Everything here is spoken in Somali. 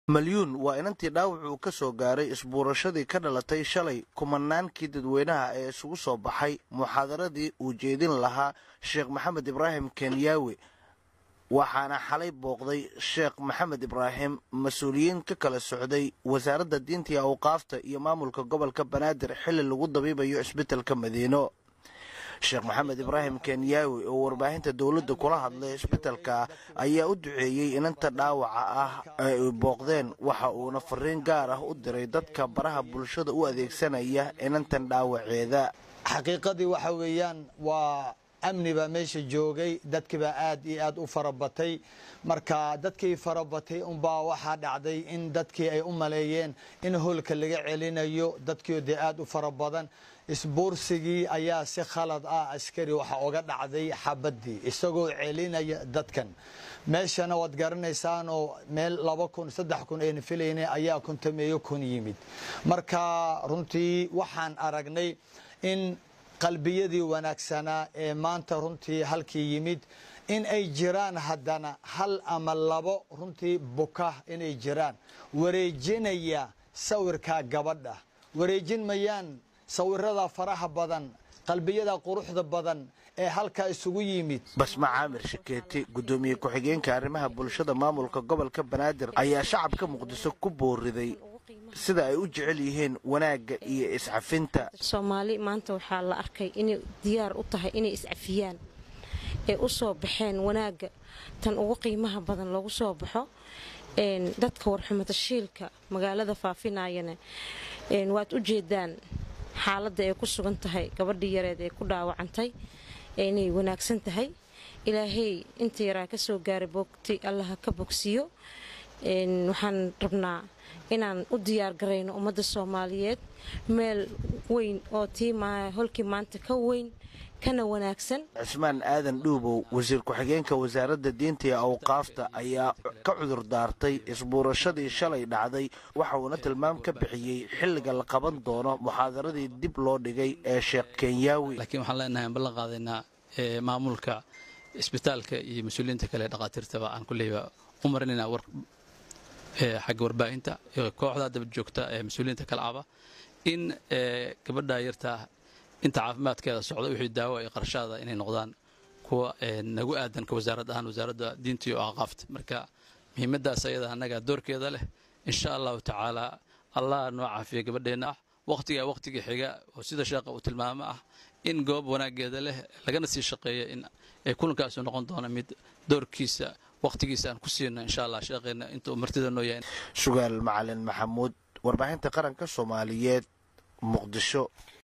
malyuun waa inantii dhaawac uu ka soo gaaray isbuurashadii ka dhalatay shalay kumanaankii dadweynaha ee isugu soo baxay muxaadaradii uu jeedin lahaa sheekh maxamed ibraahim kenyaawe waxaana xalay booqday sheekh maxamed ibraahim mas-uuliyiin ka kala socday wasaaradda diinta iyo awqaafta iyo maamulka gobolka banaadir xilli lagu dabiibayo isbitaalka madiino sheekh maxamed ibraahim kenyaawi oo warbaahinta dowladda kula hadlay isbitalka ayaa u duceeyey inanta dhaawaca ah ee ay booqdeen waxa uuna fariin gaar ah u diray dadka baraha bulshada u adeegsanaya inantan dhaawaceeda xaqiiqadii waxa weeyaan waa amni baa meesha joogay dadkii baa aad iyo aad u farabatay marka dadkii farabatay unbaa waxaa dhacday in dadkii ay u maleeyeen in hoolka laga celinayo dadkiio dee aad u fara badan isbuursigii ayaa si khalad ah askari waxa oga dhacday xabadii isagoo celinaya dadkan meeshana waad garanaysaanoo meel laba kun saddex kun ayna filayna ayaa kuntameeyo kun yimid marka runtii waxaan aragnay in qalbiyadii wanaagsanaa ee maanta runtii halkii yimid in ay jiraan haddana hal ama labo runtii buka inay jiraan wareejinaya sawirka gabadha wareejin mayaan sawirada faraha badan qalbiyada quruxda badan ee halkaa isugu yimid basma caamir shikeeti guddoomiye ku-xigeenka arrimaha bulshada maamulka gobolka banaadir ayaa shacabka muqdiso ku booriday sida ay u jecel yihiin wanaagga iyo iscafinta soomaali maanta waxaa la arkay inay diyaar u tahay inay iscafiyaan ee u soo baxeen wanaagga tan ugu qiimaha badan lagu soo baxo dadka warxumatashiilka magaalada faafinayana waad u jeedaan xaaladda ay ku sugan tahay gabadhii yareed ee ku dhaawacantay inay wanaagsan tahay ilaahay inta yaraa ka soo gaaray boogti allaha ka bogsiyo waxaan rabnaa inaan u diyaar garayno ummadda soomaaliyeed meel weyn oo tii holkii maanta ka weyn kana wanaagsan cismaan aadan dhuubow wasiir ku-xigeenka wasaaradda diinta iyo awqaafta ayaa ka cudur daartay isbuurashadii shalay dhacday waxa uuna tilmaam ka bixiyey xilliga la qaban doono muxaadaradii dib loo dhigay ee sheekh kenyaawi laakiin waxaan leenahay aan ballan qaadaynaa maamulka isbitaalka iyo mas-uuliyiinta kale dhakhaatiirtaba aan kulleyba u marinaynaa war xagga warbaahinta kooxda daba joogta ee mas-uuliyiinta kale aba in gabadha yartaa inta caafimaadkeeda socda wixii daawo ay qarshaada inay noqdaan kuwa nagu aadan ka wasaarad ahaan wasaaradda diinta iyo aqaafta marka muhiimadaas ayada annaga doorkeeda leh insha allahu tacaala allah noo caafiya gabadheenna ah waqtiga waqtiga xiga oo sida sheekha uu tilmaamo ah in goob wanaageeda leh lagana sii shaqeeya in ay kulankaasu noqon doona mid doorkiisa waqtigiisa aan ku siino insha allah sheekheena intuu martida noo yahay sugaal macalin maxamuud warbaahinta qaranka soomaaliyeed muqdisho